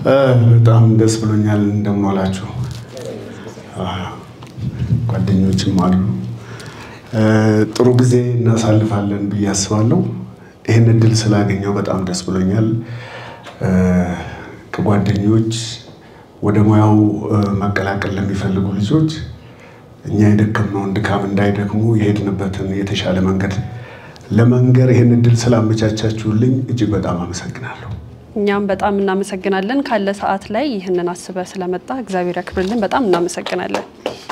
በጣም ደስ ብሎኛል። እንደምን ዋላችሁ? ጓደኞችም አሉ። ጥሩ ጊዜ እናሳልፋለን ብዬ አስባለሁ። ይህን እድል ስላገኘው በጣም ደስ ብሎኛል። ከጓደኞች ወደ ሙያው መቀላቀል ለሚፈልጉ ልጆች እኛ የደከምነውን ድካም እንዳይደክሙ የሄድንበትን የተሻለ መንገድ ለመንገር ይህን እድል ስላመቻቻችሁልኝ እጅግ በጣም አመሰግናለሁ። እኛም በጣም እናመሰግናለን። ካለ ሰዓት ላይ ይህንን አስበ ስለመጣ እግዚአብሔር ያክብርልን። በጣም እናመሰግናለን።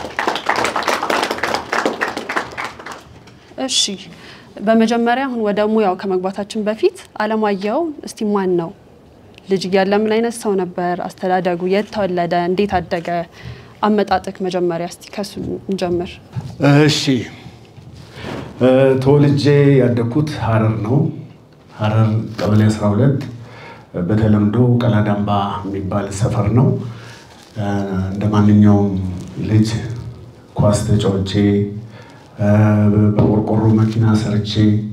እሺ፣ በመጀመሪያ አሁን ወደ ሙያው ከመግባታችን በፊት አለማየሁ እስቲ ማን ነው? ልጅ እያለ ምን አይነት ሰው ነበር? አስተዳደጉ፣ የት ተወለደ? እንዴት አደገ? አመጣጥክ መጀመሪያ እስቲ ከሱ እንጀምር። እሺ ተወልጄ ያደግኩት ሀረር ነው። ሀረር ቀበሌ 12 በተለምዶ ቀላዳምባ የሚባል ሰፈር ነው። እንደ ማንኛውም ልጅ ኳስ ተጫውቼ በቆርቆሮ መኪና ሰርቼ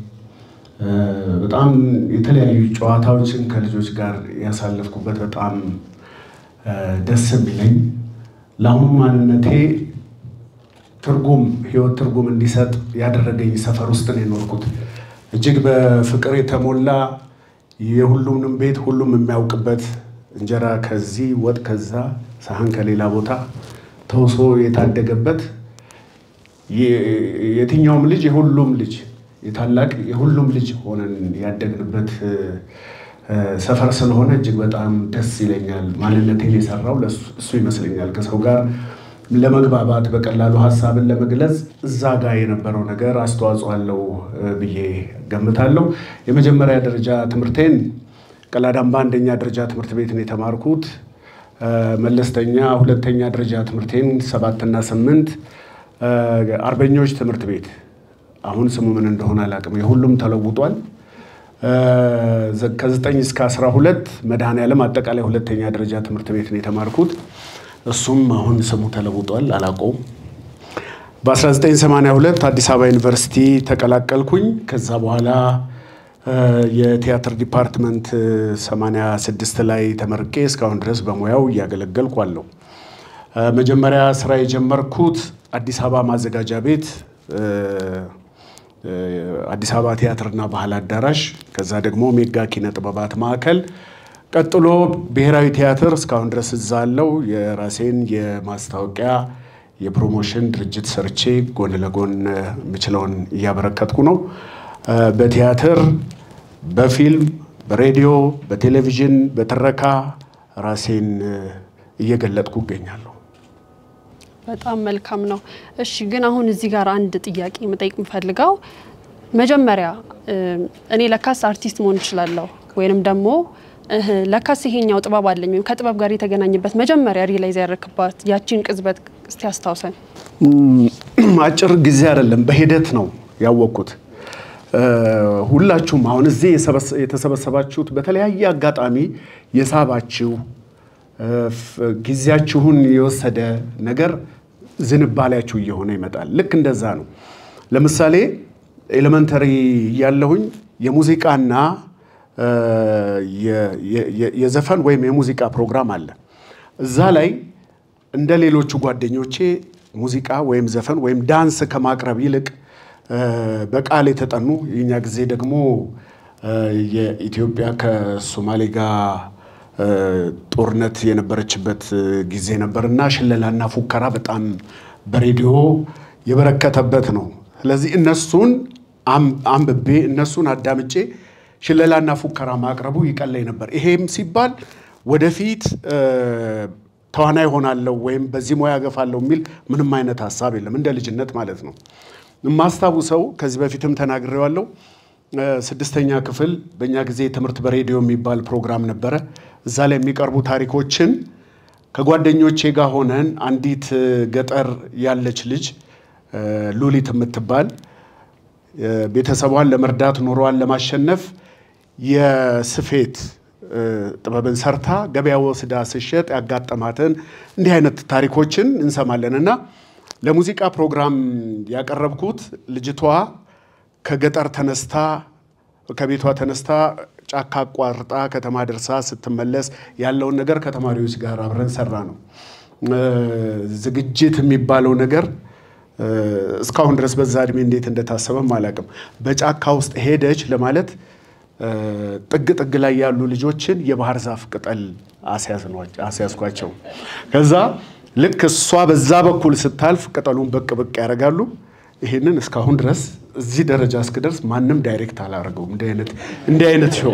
በጣም የተለያዩ ጨዋታዎችን ከልጆች ጋር ያሳለፍኩበት በጣም ደስ የሚለኝ ለአሁኑ ማንነቴ ትርጉም ህይወት ትርጉም እንዲሰጥ ያደረገኝ ሰፈር ውስጥ ነው የኖርኩት። እጅግ በፍቅር የተሞላ የሁሉንም ቤት ሁሉም የሚያውቅበት እንጀራ ከዚህ ወጥ ከዛ ሳህን ከሌላ ቦታ ተውሶ የታደገበት የትኛውም ልጅ የሁሉም ልጅ የታላቅ የሁሉም ልጅ ሆነን ያደግንበት ሰፈር ስለሆነ እጅግ በጣም ደስ ይለኛል። ማንነቴን የሰራው እሱ ይመስለኛል። ከሰው ጋር ለመግባባት በቀላሉ ሀሳብን ለመግለጽ እዛ ጋር የነበረው ነገር አስተዋጽኦ አለው ብዬ ገምታለሁ። የመጀመሪያ ደረጃ ትምህርቴን ቀላዳምባ አንደኛ ደረጃ ትምህርት ቤት ነው የተማርኩት። መለስተኛ ሁለተኛ ደረጃ ትምህርቴን ሰባትና ስምንት አርበኞች ትምህርት ቤት አሁን ስሙ ምን እንደሆነ አላውቅም፣ የሁሉም ተለውጧል። ከዘጠኝ እስከ አስራ ሁለት መድኃኔዓለም አጠቃላይ ሁለተኛ ደረጃ ትምህርት ቤት ነው የተማርኩት። እሱም አሁን ስሙ ተለውጧል፣ አላውቀውም። በ1982 አዲስ አበባ ዩኒቨርሲቲ ተቀላቀልኩኝ። ከዛ በኋላ የቲያትር ዲፓርትመንት 86 ላይ ተመርቄ እስካሁን ድረስ በሙያው እያገለገልኩ አለሁ። መጀመሪያ ስራ የጀመርኩት አዲስ አበባ ማዘጋጃ ቤት አዲስ አበባ ቲያትርና ባህል አዳራሽ፣ ከዛ ደግሞ ሜጋ ኪነ ጥበባት ማዕከል፣ ቀጥሎ ብሔራዊ ቲያትር እስካሁን ድረስ እዛ አለው። የራሴን የማስታወቂያ የፕሮሞሽን ድርጅት ሰርቼ ጎን ለጎን የምችለውን እያበረከትኩ ነው። በቲያትር በፊልም በሬዲዮ በቴሌቪዥን በትረካ ራሴን እየገለጥኩ እገኛለሁ። በጣም መልካም ነው። እሺ ግን አሁን እዚህ ጋር አንድ ጥያቄ መጠየቅ የምፈልገው መጀመሪያ እኔ ለካስ አርቲስት መሆን እችላለሁ ወይንም ደግሞ ለካስ ይሄኛው ጥበብ አለኝ ወይም ከጥበብ ጋር የተገናኘበት መጀመሪያ ሪላይዝ ያደረክባት ያቺን ቅጽበት እስቲ አስታውሰን። አጭር ጊዜ አይደለም፣ በሂደት ነው ያወቅኩት። ሁላችሁም አሁን እዚህ የተሰበሰባችሁት በተለያየ አጋጣሚ የሳባችሁ ጊዜያችሁን የወሰደ ነገር ዝንባሌያችሁ እየሆነ ይመጣል። ልክ እንደዛ ነው። ለምሳሌ ኤሌመንተሪ ያለሁኝ የሙዚቃና የዘፈን ወይም የሙዚቃ ፕሮግራም አለ። እዛ ላይ እንደ ሌሎቹ ጓደኞቼ ሙዚቃ ወይም ዘፈን ወይም ዳንስ ከማቅረብ ይልቅ በቃል የተጠኑ የኛ ጊዜ ደግሞ የኢትዮጵያ ከሶማሌ ጋር ጦርነት የነበረችበት ጊዜ ነበር እና ሽለላና ፉከራ በጣም በሬዲዮ የበረከተበት ነው። ስለዚህ እነሱን አንብቤ እነሱን አዳምጬ ሽለላና ፉከራ ማቅረቡ ይቀለኝ ነበር። ይሄም ሲባል ወደፊት ተዋናይ ሆናለሁ ወይም በዚህ ሙያ ገፋለሁ የሚል ምንም አይነት ሀሳብ የለም፣ እንደ ልጅነት ማለት ነው። የማስታውሰው ከዚህ በፊትም ተናግሬዋለሁ። ስድስተኛ ክፍል በእኛ ጊዜ ትምህርት በሬዲዮ የሚባል ፕሮግራም ነበረ። እዛ ላይ የሚቀርቡ ታሪኮችን ከጓደኞቼ ጋር ሆነን አንዲት ገጠር ያለች ልጅ ሉሊት የምትባል ቤተሰቧን ለመርዳት ኑሯን ለማሸነፍ የስፌት ጥበብን ሰርታ ገበያ ወስዳ ስሸጥ ያጋጠማትን እንዲህ አይነት ታሪኮችን እንሰማለን እና ለሙዚቃ ፕሮግራም ያቀረብኩት ልጅቷ ከገጠር ተነስታ ከቤቷ ተነስታ ጫካ አቋርጣ ከተማ ደርሳ ስትመለስ ያለውን ነገር ከተማሪዎች ጋር አብረን ሰራ ነው። ዝግጅት የሚባለው ነገር እስካሁን ድረስ በዛ እድሜ እንዴት እንደታሰበም አላውቅም። በጫካ ውስጥ ሄደች ለማለት ጥግ ጥግ ላይ ያሉ ልጆችን የባህር ዛፍ ቅጠል አስያዝኳቸው። ከዛ ልክ እሷ በዛ በኩል ስታልፍ ቅጠሉን ብቅ ብቅ ያደርጋሉ። ይህንን እስካሁን ድረስ እዚህ ደረጃ እስክደርስ ማንም ዳይሬክት አላደረገውም። እንዲህ አይነት ሾው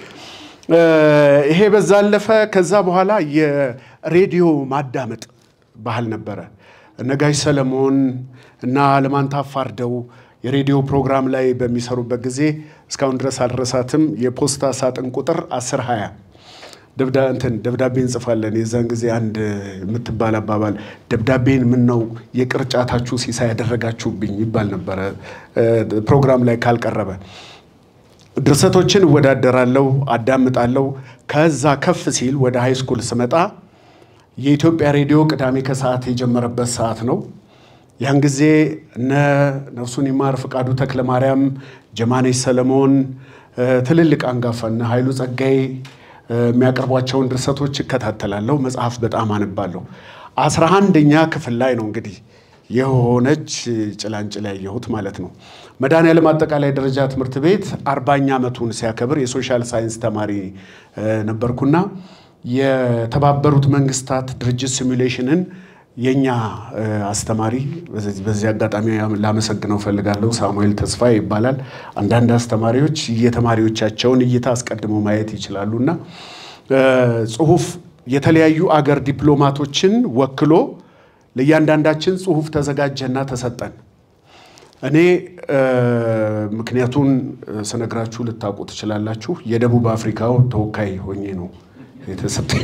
ይሄ በዛ አለፈ። ከዛ በኋላ የሬዲዮ ማዳመጥ ባህል ነበረ። እነ ጋሽ ሰለሞን እና አለማንታ አፋርደው የሬዲዮ ፕሮግራም ላይ በሚሰሩበት ጊዜ እስካሁን ድረስ አልረሳትም። የፖስታ ሳጥን ቁጥር 1020 እንትን ደብዳቤ እንጽፋለን። የዛን ጊዜ አንድ የምትባል አባባል ደብዳቤን ምን ነው የቅርጫታችሁ ሲሳይ ያደረጋችሁብኝ ይባል ነበረ። ፕሮግራም ላይ ካልቀረበ ድርሰቶችን እወዳደራለሁ፣ አዳምጣለሁ። ከዛ ከፍ ሲል ወደ ሃይ ስኩል ስመጣ የኢትዮጵያ ሬዲዮ ቅዳሜ ከሰዓት የጀመረበት ሰዓት ነው። ያን ጊዜ እነ ነፍሱን ይማር ፍቃዱ ተክለ ማርያም፣ ጀማኔሽ ሰለሞን ትልልቅ አንጋፋ እነ ኃይሉ ጸጋዬ የሚያቀርቧቸውን ድርሰቶች እከታተላለሁ። መጽሐፍ በጣም አነባለሁ። አስራ አንደኛ ክፍል ላይ ነው እንግዲህ የሆነች ጭላንጭል ያየሁት ማለት ነው። መድኃኔዓለም አጠቃላይ ደረጃ ትምህርት ቤት አርባኛ ዓመቱን ሲያከብር የሶሻል ሳይንስ ተማሪ ነበርኩና የተባበሩት መንግስታት ድርጅት ሲሙሌሽንን የኛ አስተማሪ በዚህ አጋጣሚ ላመሰግነው ፈልጋለሁ። ሳሙኤል ተስፋ ይባላል። አንዳንድ አስተማሪዎች የተማሪዎቻቸውን እይታ አስቀድመው ማየት ይችላሉና ጽሁፍ የተለያዩ አገር ዲፕሎማቶችን ወክሎ ለእያንዳንዳችን ጽሁፍ ተዘጋጀና ተሰጠን። እኔ ምክንያቱን ስነግራችሁ ልታውቁ ትችላላችሁ። የደቡብ አፍሪካው ተወካይ ሆኜ ነው የተሰጠኝ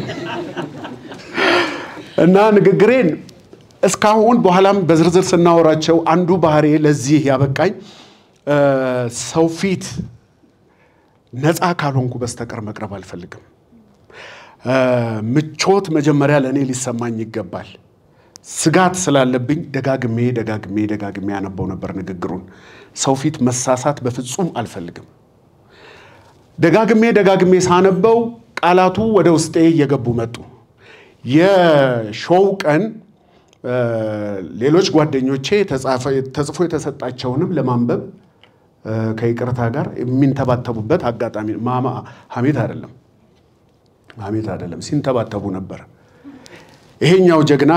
እና ንግግሬን እስካሁን በኋላም በዝርዝር ስናወራቸው አንዱ ባህሬ ለዚህ ያበቃኝ ሰው ፊት ነፃ ካልሆንኩ በስተቀር መቅረብ አልፈልግም። ምቾት መጀመሪያ ለእኔ ሊሰማኝ ይገባል። ስጋት ስላለብኝ ደጋግሜ ደጋግሜ ደጋግሜ ያነበው ነበር ንግግሩን። ሰው ፊት መሳሳት በፍጹም አልፈልግም። ደጋግሜ ደጋግሜ ሳነበው ቃላቱ ወደ ውስጤ እየገቡ መጡ። የሾው ቀን ሌሎች ጓደኞቼ ተጽፎ የተሰጣቸውንም ለማንበብ ከይቅርታ ጋር የሚንተባተቡበት አጋጣሚ ማማ ሐሜት አይደለም ሐሜት አይደለም፣ ሲንተባተቡ ነበር። ይሄኛው ጀግና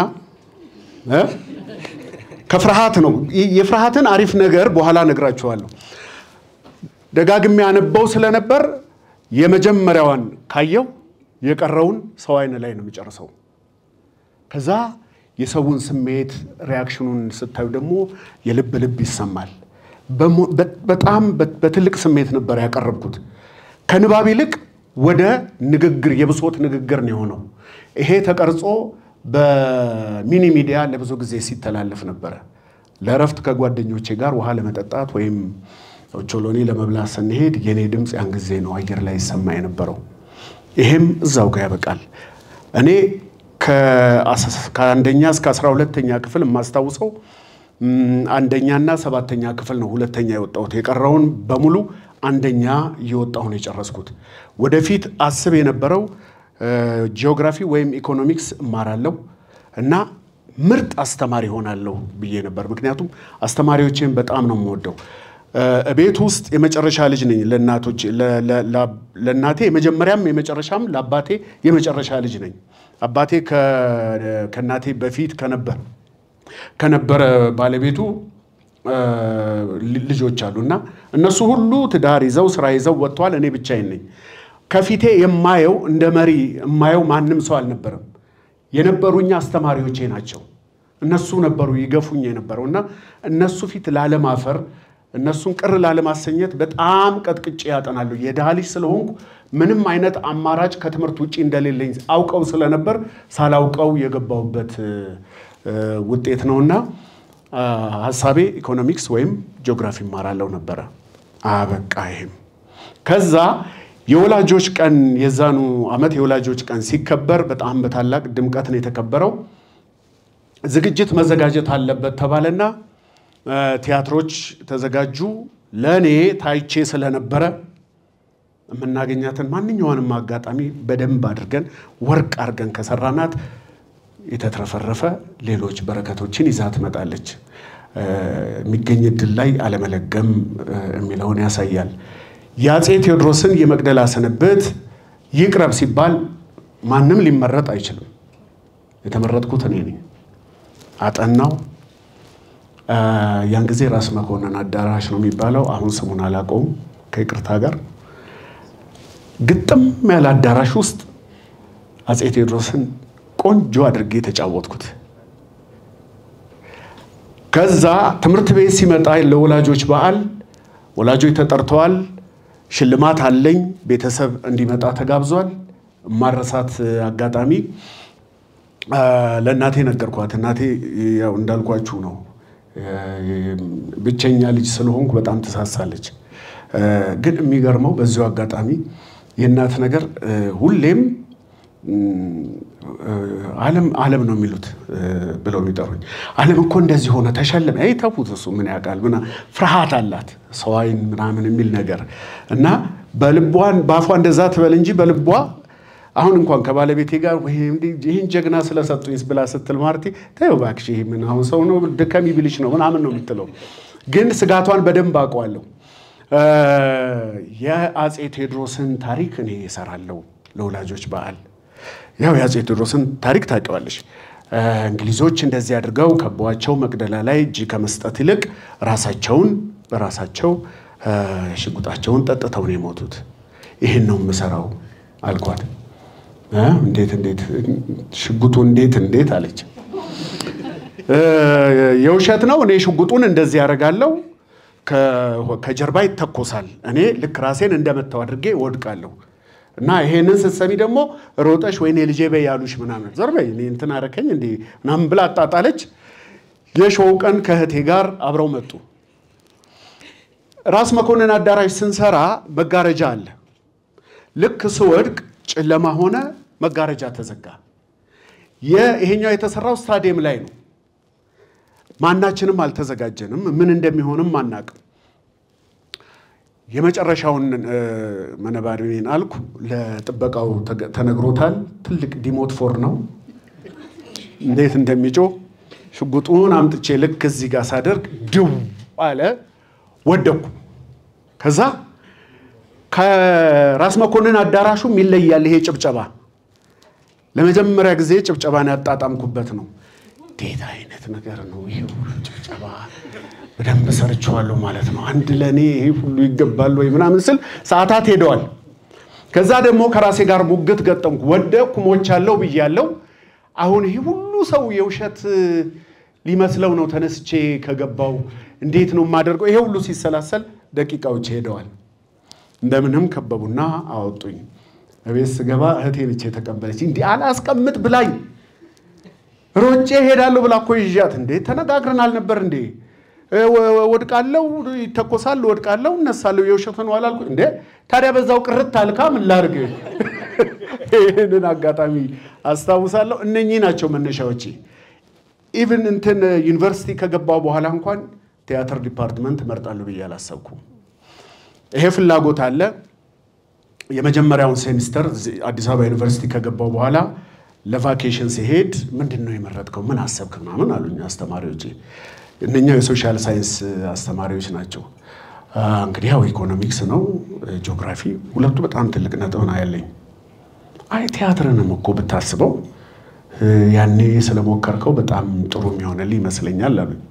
ከፍርሃት ነው። የፍርሃትን አሪፍ ነገር በኋላ ነግራችኋለሁ። ደጋግሜ ያነበው ስለነበር የመጀመሪያዋን ካየው የቀረውን ሰው አይን ላይ ነው የሚጨርሰው። ከዛ የሰውን ስሜት ሪያክሽኑን ስታዩ ደግሞ የልብ ልብ ይሰማል። በጣም በትልቅ ስሜት ነበር ያቀረብኩት። ከንባብ ይልቅ ወደ ንግግር የብሶት ንግግር ነው የሆነው። ይሄ ተቀርጾ በሚኒ ሚዲያ ለብዙ ጊዜ ሲተላለፍ ነበረ። ለእረፍት ከጓደኞቼ ጋር ውሃ ለመጠጣት ወይም ኦቾሎኒ ለመብላት ስንሄድ የኔ ድምፅ ያን ጊዜ ነው አየር ላይ ይሰማ የነበረው። ይሄም እዛው ጋር ያበቃል። እኔ ከአንደኛ እስከ አስራ ሁለተኛ ክፍል የማስታውሰው አንደኛና ሰባተኛ ክፍል ነው ሁለተኛ የወጣሁት። የቀረውን በሙሉ አንደኛ እየወጣሁ ነው የጨረስኩት። ወደፊት አስብ የነበረው ጂኦግራፊ ወይም ኢኮኖሚክስ እማራለሁ እና ምርጥ አስተማሪ ሆናለሁ ብዬ ነበር። ምክንያቱም አስተማሪዎቼን በጣም ነው የምወደው። ቤት ውስጥ የመጨረሻ ልጅ ነኝ። ለእናቶች ለእናቴ የመጀመሪያም የመጨረሻም ለአባቴ የመጨረሻ ልጅ ነኝ። አባቴ ከእናቴ በፊት ከነበር ከነበረ ባለቤቱ ልጆች አሉ እና እነሱ ሁሉ ትዳር ይዘው ስራ ይዘው ወጥተዋል። እኔ ብቻዬን ነኝ። ከፊቴ የማየው እንደ መሪ የማየው ማንም ሰው አልነበረም። የነበሩኝ አስተማሪዎቼ ናቸው። እነሱ ነበሩ ይገፉኝ የነበረው እና እነሱ ፊት ላለማፈር እነሱን ቅር ላለማሰኘት በጣም ቀጥቅጬ ያጠናሉ። የድሃ ልጅ ስለሆንኩ ምንም አይነት አማራጭ ከትምህርት ውጭ እንደሌለኝ አውቀው ስለነበር ሳላውቀው የገባሁበት ውጤት ነውና ሀሳቤ ኢኮኖሚክስ ወይም ጂኦግራፊ እማራለሁ ነበረ። አበቃ። ይሄም ከዛ የወላጆች ቀን የዛኑ ዓመት የወላጆች ቀን ሲከበር በጣም በታላቅ ድምቀት ነው የተከበረው። ዝግጅት መዘጋጀት አለበት ተባለና ቲያትሮች ተዘጋጁ። ለእኔ ታይቼ ስለነበረ የምናገኛትን ማንኛውንም አጋጣሚ በደንብ አድርገን ወርቅ አድርገን ከሰራናት የተትረፈረፈ ሌሎች በረከቶችን ይዛ ትመጣለች። የሚገኝ እድል ላይ አለመለገም የሚለውን ያሳያል። የአፄ ቴዎድሮስን የመቅደላ ስንብት ይቅረብ ሲባል ማንም ሊመረጥ አይችልም። የተመረጥኩት እኔ ነኝ። አጠናው። ያን ጊዜ ራስ መኮንን አዳራሽ ነው የሚባለው። አሁን ስሙን አላውቀውም ከይቅርታ ጋር። ግጥም ያለ አዳራሽ ውስጥ አፄ ቴዎድሮስን ቆንጆ አድርጌ የተጫወትኩት። ከዛ ትምህርት ቤት ሲመጣ ለወላጆች በዓል ወላጆች ተጠርተዋል። ሽልማት አለኝ። ቤተሰብ እንዲመጣ ተጋብዟል። ማረሳት አጋጣሚ ለእናቴ ነገርኳት። እናቴ ያው እንዳልኳችሁ ነው፣ ብቸኛ ልጅ ስለሆንኩ በጣም ትሳሳለች። ግን የሚገርመው በዚሁ አጋጣሚ የእናት ነገር ሁሌም ዓለም ዓለም ነው የሚሉት ብለው የሚጠሩኝ ዓለም እኮ እንደዚህ ሆነ ተሸለመ። አይ ተዉት፣ እሱ ምን ያውቃል ምና ፍርሃት አላት ሰው ዓይን ምናምን የሚል ነገር እና በልቧን በአፏ እንደዛ ትበል እንጂ በልቧ አሁን እንኳን ከባለቤቴ ጋር ይህን ጀግና ስለሰጡኝ ብላ ስትል ማርቲ ተይው እባክሽ፣ ይሄ ምን አሁን ሰው ነው ድከም ይብልሽ ነው ምናምን ነው የምትለው። ግን ስጋቷን በደንብ አውቀዋለሁ። የአፄ ቴዎድሮስን ታሪክ እኔ እሰራለሁ ለወላጆች በዓል ያው የአፄ ቴዎድሮስን ታሪክ ታውቂዋለሽ። እንግሊዞች እንደዚህ አድርገው ከበዋቸው መቅደላ ላይ እጅ ከመስጠት ይልቅ ራሳቸውን በራሳቸው ሽጉጣቸውን ጠጥተው ነው የሞቱት። ይህን ነው የምሰራው አልኳት። እንዴት እንዴት ሽጉጡ እንዴት እንዴት አለች። የውሸት ነው። እኔ ሽጉጡን እንደዚህ ያደርጋለሁ፣ ከጀርባ ይተኮሳል። እኔ ልክ ራሴን እንደመታው አድርጌ እወድቃለሁ። እና ይሄንን ስትሰሚ ደግሞ ሮጠሽ ወይኔ ልጄ በይ ያሉሽ ምናምን ዞር በይ እኔ እንትን አረከኝ እንዴ ምናምን ብላ አጣጣለች። የሾው ቀን ከእህቴ ጋር አብረው መጡ። ራስ መኮንን አዳራሽ ስንሰራ መጋረጃ አለ። ልክ ስወድቅ ጨለማ ሆነ፣ መጋረጃ ተዘጋ። ይሄኛው የተሰራው ስታዲየም ላይ ነው። ማናችንም አልተዘጋጀንም። ምን እንደሚሆንም አናቅም። የመጨረሻውን መነባሪን አልኩ። ለጥበቃው ተነግሮታል። ትልቅ ዲሞት ፎር ነው እንዴት እንደሚጮህ ሽጉጡን አምጥቼ ልክ እዚህ ጋር ሳደርግ ድው አለ፣ ወደኩ። ከዛ ከራስ መኮንን አዳራሹም ይለያል። ይሄ ጭብጨባ ለመጀመሪያ ጊዜ ጭብጨባን ያጣጣምኩበት ነው። እንዴት አይነት ነገር ነው ይሄ ሁሉ ጭብጨባ በደንብ ሰርቼዋለሁ ማለት ነው። አንድ ለእኔ ይሄ ሁሉ ይገባል ወይ ምናምን ስል ሰዓታት ሄደዋል። ከዛ ደግሞ ከራሴ ጋር ሙግት ገጠምኩ። ወደቅኩ፣ ሞቻለሁ ብያለሁ። አሁን ይሄ ሁሉ ሰው የውሸት ሊመስለው ነው ተነስቼ ከገባው እንዴት ነው የማደርገው? ይሄ ሁሉ ሲሰላሰል ደቂቃዎች ሄደዋል። እንደምንም ከበቡና አወጡኝ። እቤት ስገባ እህቴ ነች የተቀበለች። እንዲህ አላስቀምጥ ብላኝ ሮጬ ሄዳለሁ ብላ እኮ ይዣት እንዴ ተነጋግረን አልነበር እንዴ ወድቃለው፣ ይተኮሳል፣ ወድቃለው፣ እነሳለሁ። የውሸት ነው አላልኩ እንዴ? ታዲያ በዛው ቅርት አልካ ምን ላድርግ? ይህንን አጋጣሚ አስታውሳለሁ። እነኚህ ናቸው መነሻዎቼ። ኢቭን እንትን ዩኒቨርሲቲ ከገባው በኋላ እንኳን ቲያትር ዲፓርትመንት እመርጣለሁ ብዬ አላሰብኩም። ይሄ ፍላጎት አለ። የመጀመሪያውን ሴሚስተር አዲስ አበባ ዩኒቨርሲቲ ከገባው በኋላ ለቫኬሽን ሲሄድ ምንድን ነው የመረጥከው? ምን አሰብክ? ምናምን አሉኝ አስተማሪዎቼ። እነኛው የሶሻል ሳይንስ አስተማሪዎች ናቸው። እንግዲህ ያው ኢኮኖሚክስ ነው ጂኦግራፊ፣ ሁለቱ በጣም ትልቅ ነጥብ ነው ያለኝ። አይ ቲያትርንም እኮ ብታስበው ያኔ ስለሞከርከው በጣም ጥሩ የሚሆንልህ ይመስለኛል አሉኝ።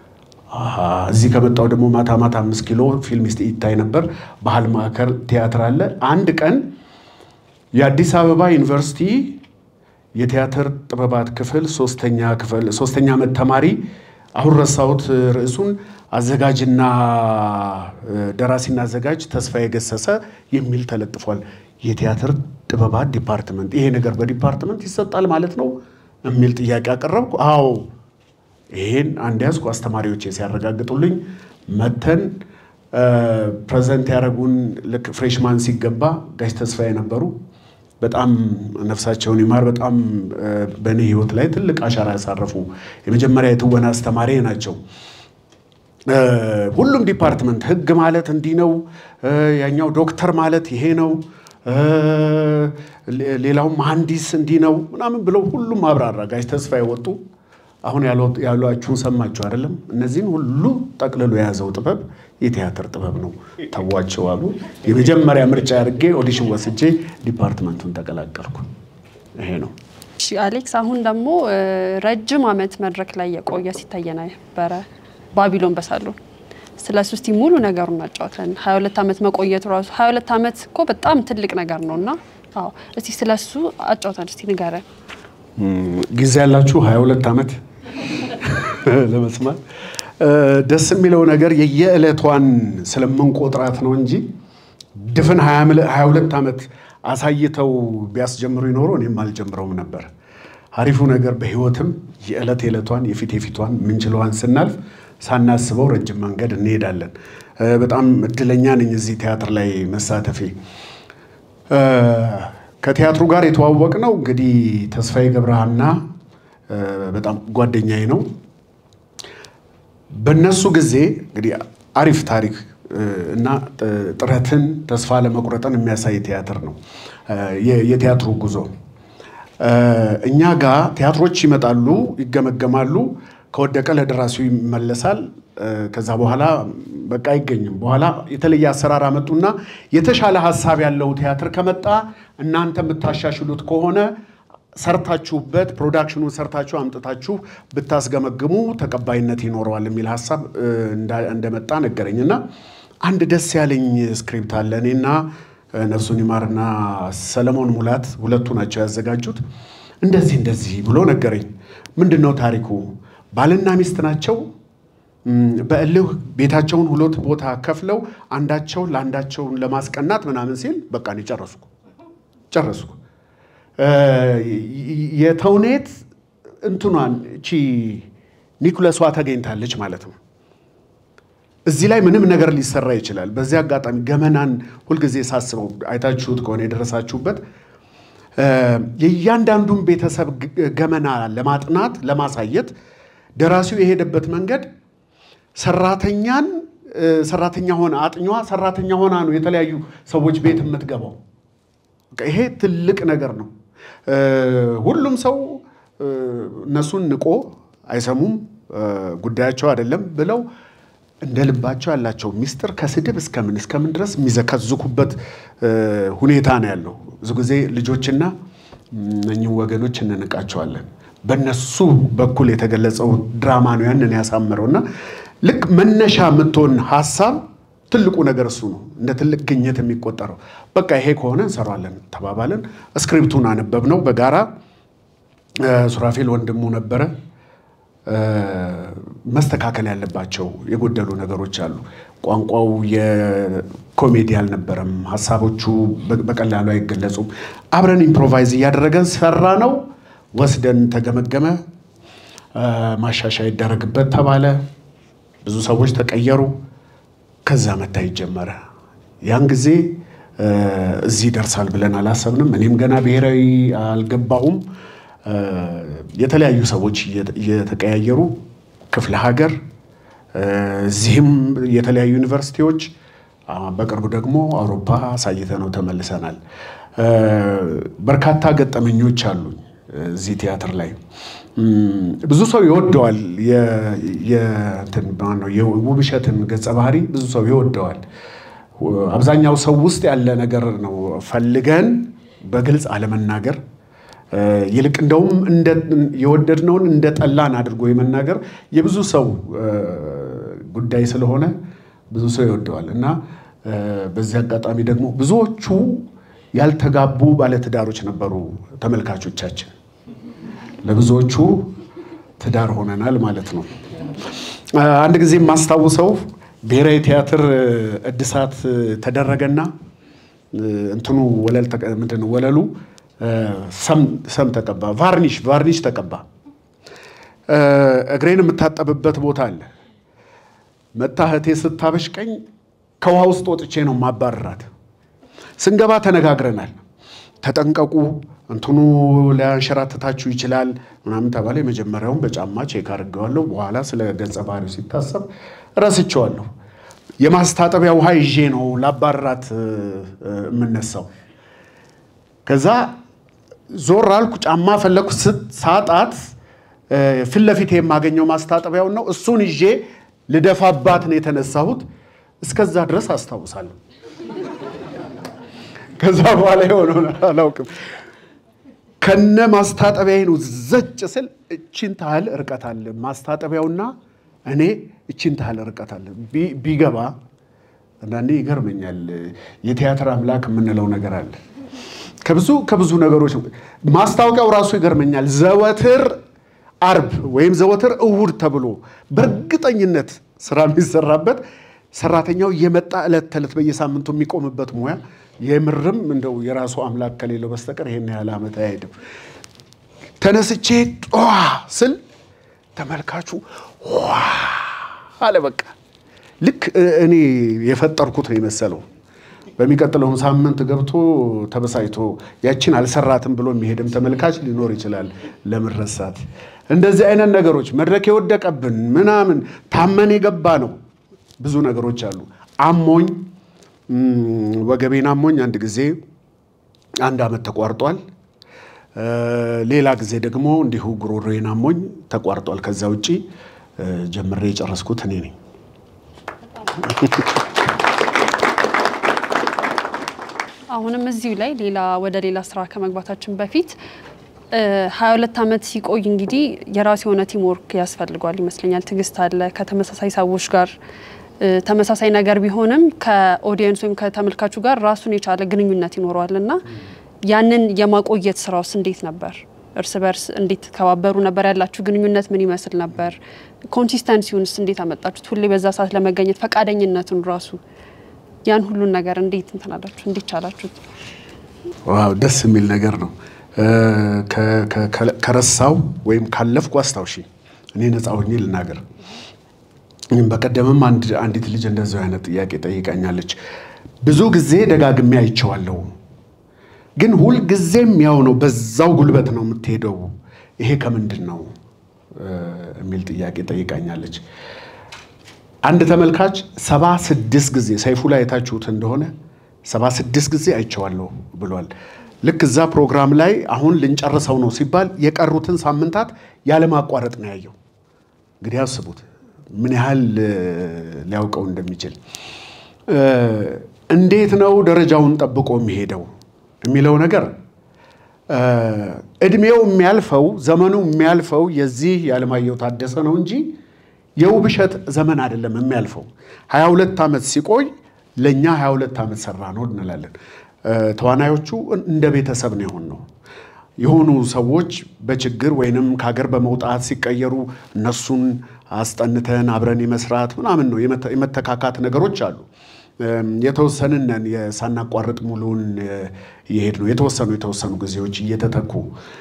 እዚህ ከመጣው ደግሞ ማታ ማታ አምስት ኪሎ ፊልም ይታይ ነበር። ባህል ማዕከል ቲያትር አለ። አንድ ቀን የአዲስ አበባ ዩኒቨርሲቲ የቲያትር ጥበባት ክፍል ሶስተኛ ክፍል ሶስተኛ ዓመት ተማሪ አሁን ረሳሁት ርዕሱን አዘጋጅና ደራሲና አዘጋጅ ተስፋዬ ገሰሰ የሚል ተለጥፏል። የቲያትር ጥበባት ዲፓርትመንት፣ ይሄ ነገር በዲፓርትመንት ይሰጣል ማለት ነው የሚል ጥያቄ አቀረብኩ። አዎ ይሄን አንድ ያዝኩ። አስተማሪዎቼ ሲያረጋግጡልኝ መተን ፕሬዘንት ያደረጉን ልክ ፍሬሽማን ሲገባ ጋሽ ተስፋዬ ነበሩ። በጣም ነፍሳቸውን ይማር። በጣም በእኔ ሕይወት ላይ ትልቅ አሻራ ያሳረፉ የመጀመሪያ የትወና አስተማሪ ናቸው ሁሉም ዲፓርትመንት ህግ ማለት እንዲህ ነው፣ ያኛው ዶክተር ማለት ይሄ ነው፣ ሌላው መሐንዲስ እንዲህ ነው ምናምን ብለው ሁሉም አብራራ። ጋሽ ተስፋ የወጡ አሁን ያሏችሁን ሰማችሁ አይደለም? እነዚህን ሁሉ ጠቅልሎ የያዘው ጥበብ የቲያትር ጥበብ ነው። ተዋቸው አሉ። የመጀመሪያ ምርጫ አድርጌ ኦዲሽን ወስጄ ዲፓርትመንቱን ተቀላቀልኩ። ይሄ ነው። እሺ አሌክስ፣ አሁን ደግሞ ረጅም ዓመት መድረክ ላይ የቆየ ሲታየ ነበረ ባቢሎን በሳሎን ስለ እሱ እስቲ ሙሉ ነገሩን እናጫወተን። 22 ዓመት መቆየቱ ራሱ 22 ዓመት እኮ በጣም ትልቅ ነገር ነው እና አዎ፣ እስቲ ስለ እሱ አጫውተን እስቲ ንገረን። ጊዜ ያላችሁ 22 ዓመት ለመስማት ደስ የሚለው ነገር የየዕለቷን ስለምንቆጥራት ነው እንጂ ድፍን 22 ዓመት አሳይተው ቢያስጀምሩ ይኖሩ እኔም አልጀምረውም ነበር። አሪፉ ነገር በህይወትም የዕለት የዕለቷን የፊት የፊቷን ምንችለዋን ስናልፍ ሳናስበው ረጅም መንገድ እንሄዳለን። በጣም እድለኛ ነኝ እዚህ ቲያትር ላይ መሳተፌ። ከቲያትሩ ጋር የተዋወቅ ነው እንግዲህ ተስፋዬ ገብረሃና በጣም ጓደኛዬ ነው። በነሱ ጊዜ እንግዲህ አሪፍ ታሪክ እና ጥረትን ተስፋ ለመቁረጥን የሚያሳይ ቲያትር ነው የቲያትሩ ጉዞ። እኛ ጋር ቲያትሮች ይመጣሉ፣ ይገመገማሉ። ከወደቀ ለደራሲው ይመለሳል። ከዛ በኋላ በቃ አይገኝም። በኋላ የተለየ አሰራር አመጡና የተሻለ ሀሳብ ያለው ቲያትር ከመጣ እናንተ የምታሻሽሉት ከሆነ ሰርታችሁበት ፕሮዳክሽኑን ሰርታችሁ አምጥታችሁ ብታስገመግሙ ተቀባይነት ይኖረዋል የሚል ሀሳብ እንደመጣ ነገረኝ እና አንድ ደስ ያለኝ ስክሪፕት አለ። እኔና ነፍሱን ይማርና ሰለሞን ሙላት ሁለቱ ናቸው ያዘጋጁት። እንደዚህ እንደዚህ ብሎ ነገረኝ። ምንድን ነው ታሪኩ? ባልና ሚስት ናቸው። በእልህ ቤታቸውን ሁለት ቦታ ከፍለው አንዳቸው ለአንዳቸውን ለማስቀናት ምናምን ሲል በቃ እኔ ጨረስኩ ጨረስኩ። የተውኔት እንትኗን እቺ ኒኩለሷ ተገኝታለች ማለት ነው። እዚህ ላይ ምንም ነገር ሊሰራ ይችላል። በዚህ አጋጣሚ ገመናን ሁልጊዜ ሳስበው አይታችሁት ከሆነ የደረሳችሁበት የእያንዳንዱን ቤተሰብ ገመና ለማጥናት ለማሳየት ደራሲው የሄደበት መንገድ ሰራተኛን ሰራተኛ ሆና አጥኛዋ ሰራተኛ ሆና ነው የተለያዩ ሰዎች ቤት የምትገባው። ይሄ ትልቅ ነገር ነው። ሁሉም ሰው እነሱን ንቆ አይሰሙም፣ ጉዳያቸው አይደለም ብለው እንደ ልባቸው ያላቸው ሚስጥር ከስድብ እስከምን እስከምን ድረስ የሚዘከዝኩበት ሁኔታ ነው ያለው። ብዙ ጊዜ ልጆችና እኚህ ወገኖች እንንቃቸዋለን። በነሱ በኩል የተገለጸው ድራማ ነው ያንን ያሳምረው እና ልክ መነሻ የምትሆን ሀሳብ ትልቁ ነገር እሱ ነው፣ እንደ ትልቅ ግኝት የሚቆጠረው። በቃ ይሄ ከሆነ እንሰራለን ተባባልን። ስክሪፕቱን አነበብ ነው በጋራ ሱራፌል ወንድሙ ነበረ። መስተካከል ያለባቸው የጎደሉ ነገሮች አሉ። ቋንቋው የኮሜዲ አልነበረም። ሀሳቦቹ በቀላሉ አይገለጹም። አብረን ኢምፕሮቫይዝ እያደረገን ሰራ ነው። ወስደን ተገመገመ። ማሻሻያ ይደረግበት ተባለ። ብዙ ሰዎች ተቀየሩ። ከዛ መታየት ጀመረ። ያን ጊዜ እዚህ ይደርሳል ብለን አላሰብንም። እኔም ገና ብሔራዊ አልገባሁም። የተለያዩ ሰዎች እየተቀያየሩ ክፍለ ሀገር፣ እዚህም የተለያዩ ዩኒቨርሲቲዎች፣ በቅርቡ ደግሞ አውሮፓ አሳይተነው ተመልሰናል። በርካታ ገጠመኞች አሉኝ እዚህ ቲያትር ላይ ብዙ ሰው ይወደዋል። የውብሸትን ገጸ ባህሪ ብዙ ሰው ይወደዋል። አብዛኛው ሰው ውስጥ ያለ ነገር ነው ፈልገን በግልጽ አለመናገር ይልቅ እንደውም የወደድነውን እንደ ጠላን አድርጎ የመናገር የብዙ ሰው ጉዳይ ስለሆነ ብዙ ሰው ይወደዋል እና በዚህ አጋጣሚ ደግሞ ብዙዎቹ ያልተጋቡ ባለትዳሮች ነበሩ ተመልካቾቻችን። ለብዙዎቹ ትዳር ሆነናል ማለት ነው። አንድ ጊዜ የማስታውሰው ብሔራዊ ቲያትር እድሳት ተደረገና እንትኑ ወለል ምንድን ነው ወለሉ ሰም ተቀባ፣ ቫርኒሽ ቫርኒሽ ተቀባ። እግሬን የምታጠብበት ቦታ አለ። መታ እህቴ ስታበሽቀኝ ከውሃ ውስጥ ወጥቼ ነው ማባረራት። ስንገባ ተነጋግረናል። ተጠንቀቁ፣ እንትኑ ሊያንሸራትታችሁ ይችላል ምናምን ተባለ። የመጀመሪያውን በጫማ ቼክ አድርገዋለሁ። በኋላ ስለ ገጸ ባህሪው ሲታሰብ ረስቼዋለሁ። የማስታጠቢያ ውሃ ይዤ ነው ላባራት የምነሳው። ከዛ ዞር አልኩ፣ ጫማ ፈለኩ። ሳጣት ፊት ለፊት የማገኘው ማስታጠቢያውን ነው። እሱን ይዤ ልደፋባት ነው የተነሳሁት። እስከዛ ድረስ አስታውሳለሁ። ከዛ በኋላ የሆነውን አላውቅም። ከነ ማስታጠቢያዬ ነው ዘጭ ስል እቺን ታህል ርቀት አለ ማስታጠቢያውና እኔ እቺን ታህል ርቀት አለ። ቢገባ አንዳንዴ ይገርመኛል። የቲያትር አምላክ የምንለው ነገር አለ። ከብዙ ከብዙ ነገሮች ማስታወቂያው ራሱ ይገርመኛል። ዘወትር አርብ ወይም ዘወትር እሁድ ተብሎ በእርግጠኝነት ስራ የሚሰራበት ሰራተኛው እየመጣ ዕለት ተዕለት በየሳምንቱ የሚቆምበት ሙያ የምርም እንደው የራሱ አምላክ ከሌለው በስተቀር ይሄን ያህል ዓመት አይሄድም። ተነስቼ ጧ ስል ተመልካቹ ዋ አለ። በቃ ልክ እኔ የፈጠርኩት ነው የመሰለው። በሚቀጥለውም ሳምንት ገብቶ ተበሳጭቶ ያችን አልሰራትም ብሎ የሚሄድም ተመልካች ሊኖር ይችላል። ለመረሳት እንደዚህ አይነት ነገሮች መድረክ የወደቀብን ምናምን ታመን የገባ ነው። ብዙ ነገሮች አሉ። አሞኝ ወገቤን አሞኝ አንድ ጊዜ አንድ ዓመት ተቋርጧል። ሌላ ጊዜ ደግሞ እንዲሁ ጉሮሮዬን አሞኝ ተቋርጧል። ከዛ ውጪ ጀምሬ የጨረስኩት እኔ ነኝ። አሁንም እዚሁ ላይ ሌላ ወደ ሌላ ስራ ከመግባታችን በፊት ሀያ ሁለት ዓመት ሲቆይ እንግዲህ የራሱ የሆነ ቲም ወርክ ያስፈልጓል ይመስለኛል። ትዕግስት አለ ከተመሳሳይ ሰዎች ጋር ተመሳሳይ ነገር ቢሆንም ከኦዲየንስ ወይም ከተመልካቹ ጋር ራሱን የቻለ ግንኙነት ይኖረዋል እና ያንን የማቆየት ስራውስ እንዴት ነበር? እርስ በርስ እንዴት ከባበሩ ነበር? ያላችሁ ግንኙነት ምን ይመስል ነበር? ኮንሲስተንሲውንስ እንዴት አመጣችሁት? ሁሌ በዛ ሰዓት ለመገኘት ፈቃደኝነቱን ራሱ ያን ሁሉን ነገር እንዴት እንትን አላችሁ? እንዴት ቻላችሁት? ዋው ደስ የሚል ነገር ነው። ከረሳው ወይም ካለፍኩ አስታውሺ። እኔ ነፃ ሆኜ ልናገር። በቀደምም አንዲት ልጅ እንደዚሁ አይነት ጥያቄ ጠይቃኛለች። ብዙ ጊዜ ደጋግሜ አይቼዋለሁ፣ ግን ሁልጊዜም ያው ነው፣ በዛው ጉልበት ነው የምትሄደው። ይሄ ከምንድን ነው የሚል ጥያቄ ጠይቃኛለች። አንድ ተመልካች ሰባ ስድስት ጊዜ ሰይፉ ላይ የታችሁት እንደሆነ ሰባ ስድስት ጊዜ አይቼዋለሁ ብሏል። ልክ እዛ ፕሮግራም ላይ አሁን ልንጨርሰው ነው ሲባል የቀሩትን ሳምንታት ያለማቋረጥ ነው ያየው። እንግዲህ አስቡት ምን ያህል ሊያውቀው እንደሚችል። እንዴት ነው ደረጃውን ጠብቆ የሚሄደው የሚለው ነገር እድሜው የሚያልፈው ዘመኑ የሚያልፈው የዚህ የዓለማየሁ ታደሰ ነው እንጂ የውብሸት ዘመን አይደለም የሚያልፈው። 22 ዓመት ሲቆይ ለእኛ 22 ዓመት ሰራ ነው እንላለን። ተዋናዮቹ እንደ ቤተሰብ ነው የሆን ነው የሆኑ ሰዎች በችግር ወይንም ከሀገር በመውጣት ሲቀየሩ እነሱን አስጠንተን አብረን የመስራት ምናምን ነው የመተካካት ነገሮች አሉ። የተወሰንን ነን ሳናቋርጥ ሙሉን እየሄድ ነው የተወሰኑ የተወሰኑ ጊዜዎች እየተተኩ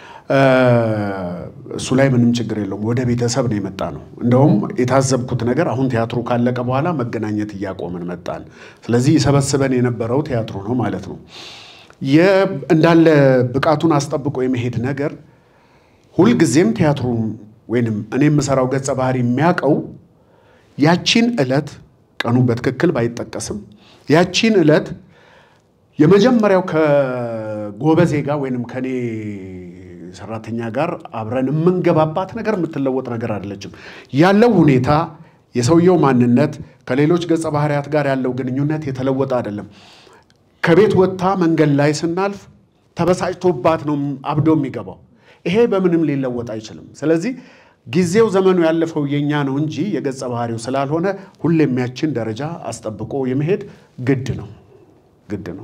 እሱ ላይ ምንም ችግር የለውም። ወደ ቤተሰብ ነው የመጣ ነው። እንደውም የታዘብኩት ነገር አሁን ቲያትሩ ካለቀ በኋላ መገናኘት እያቆምን መጣን። ስለዚህ ይሰበስበን የነበረው ቲያትሩ ነው ማለት ነው። እንዳለ ብቃቱን አስጠብቆ የመሄድ ነገር ሁልጊዜም ቲያትሩ ወይንም እኔ የምሰራው ገጸ ባህሪ የሚያውቀው ያቺን ዕለት ቀኑ በትክክል ባይጠቀስም ያቺን ዕለት የመጀመሪያው ከጎበዜ ጋር ወይንም ከኔ ሰራተኛ ጋር አብረን የምንገባባት ነገር የምትለወጥ ነገር አይደለችም። ያለው ሁኔታ የሰውየው ማንነት ከሌሎች ገጸ ባህሪያት ጋር ያለው ግንኙነት የተለወጠ አይደለም። ከቤት ወጥታ መንገድ ላይ ስናልፍ ተበሳጭቶባት ነው አብዶ የሚገባው። ይሄ በምንም ሊለወጥ አይችልም። ስለዚህ ጊዜው ዘመኑ ያለፈው የኛ ነው እንጂ የገጸ ባህሪው ስላልሆነ ሁሌም ያችን ደረጃ አስጠብቆ የመሄድ ግድ ነው ግድ ነው።